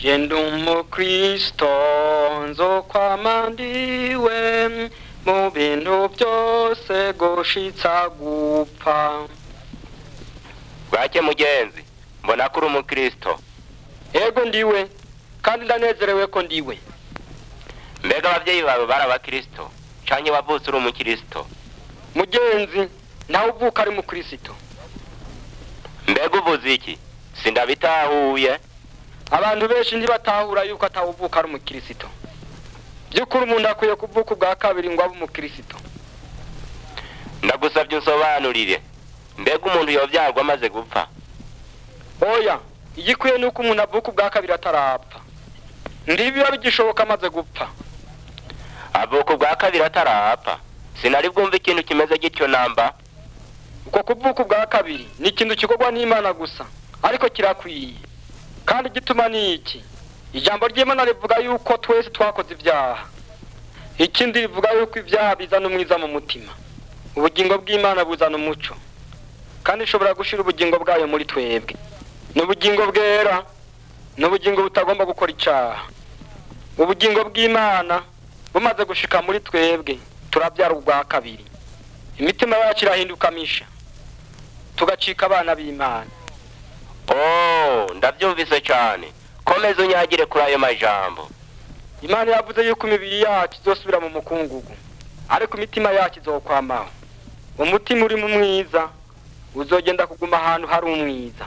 Jenda umukristo nzokwama ndiwe mu bintu byose gushitsa gupfa bwake mugenzi mbona ko uri umukristo ego ndiwe kandi ndanezerewe ko ndiwe mbega ababyeyi bawe bari abakristo canke wavutse uri umukristo mugenzi nawe uvuka ari mukristo mbega uvuze iki sindabitahuye abantu benshi ntibatahura yuko atawuvuka ari umukristo by'ukuri umuntu akwiye kuvuka ubwa kabiri ngo abe umukristo ndagusabye unsobanurire mbega umuntu yovyarwa amaze gupfa oya igikwiye ni uko umuntu avuka ubwa kabiri atarapfa ntibiba bigishoboka amaze gupfa avuka ubwa kabiri atarapfa sinari bwumva ikintu kimeze gityo namba uko kuvuka ubwa kabiri ni ikintu gikorwa n'imana gusa ariko kirakwiye kandi igituma ni iki ijambo ry'imana rivuga yuko twese twakoze ibyaha ikindi rivuga yuko ibyaha bizana umwiza mu mutima ubugingo bw'imana buzana umuco kandi ishobora gushyira ubugingo bwayo muri twebwe ni ubugingo bwera ni ubugingo butagomba gukora icyaha ubugingo bw'imana bumaze gushika muri twebwe turabyara ubwa kabiri imitima yacu irahinduka misha tugacika abana b'imana oh ndabyumvise cane komeza unyagire kuri ayo majambo imana yavuze yuko imibiri yacu izosubira mu mukungugu ariko imitima yacu izokwamaho umutima urimo umwiza uzogenda kuguma ahantu hari umwiza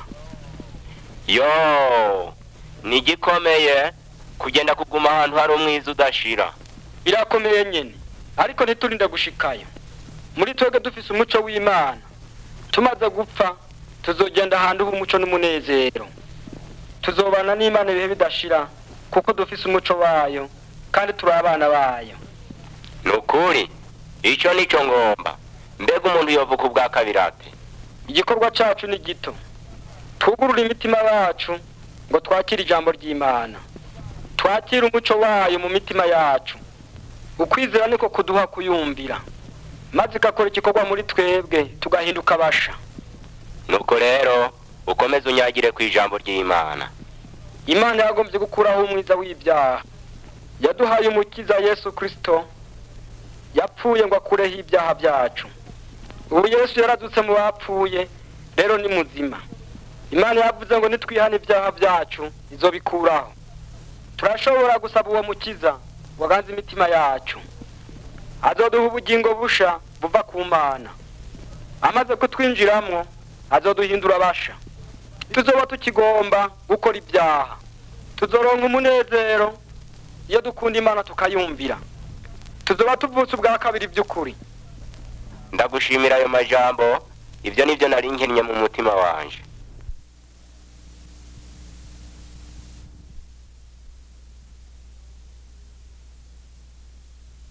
yo ni igikomeye kugenda kuguma ahantu hari umwiza udashira birakomeye nyine ariko ntiturinde gushikayo muri twebwe dufise umuco w'imana tumaze gupfa tuzogenda ahantu h'umuco n'umunezero tuzobana n'imana ibihe bidashira kuko dufise umuco wayo kandi turi abana bayo ni ukuri ico nico ngomba mbega umuntu yovuka ubwa kabiri ate igikorwa cacu ni gito twugurure imitima yacu ngo twakire ijambo ry'imana twakire umuco wayo mu mitima yacu ukwizera niko kuduha kuyumvira maze igakora igikorwa muri twebwe tugahinduka abasha nuko rero ukomeze unyagire ku ijambo ry'imana imana yagombye gukuraho umwiza w'ibyaha yaduhaye umukiza yesu kirisito yapfuye ngo akureho ibyaha byacu ubu yesu yaradutse mu bapfuye rero ni muzima imana yavuze ngo nitwihane ibyaha byacu izobikuraho turashobora gusaba uwo mukiza waganze imitima yacu azoduha ubugingo busha buva ku mana amaze kutwinjiramo azoduhindura abasha tuzoba tukigomba gukora ibyaha tuzoronka umunezero iyo dukunda imana tukayumvira tuzoba tuvutse ubwa kabiri by'ukuri ndagushimira ayo majambo ibyo nibyo nari nkennye mu mutima wanje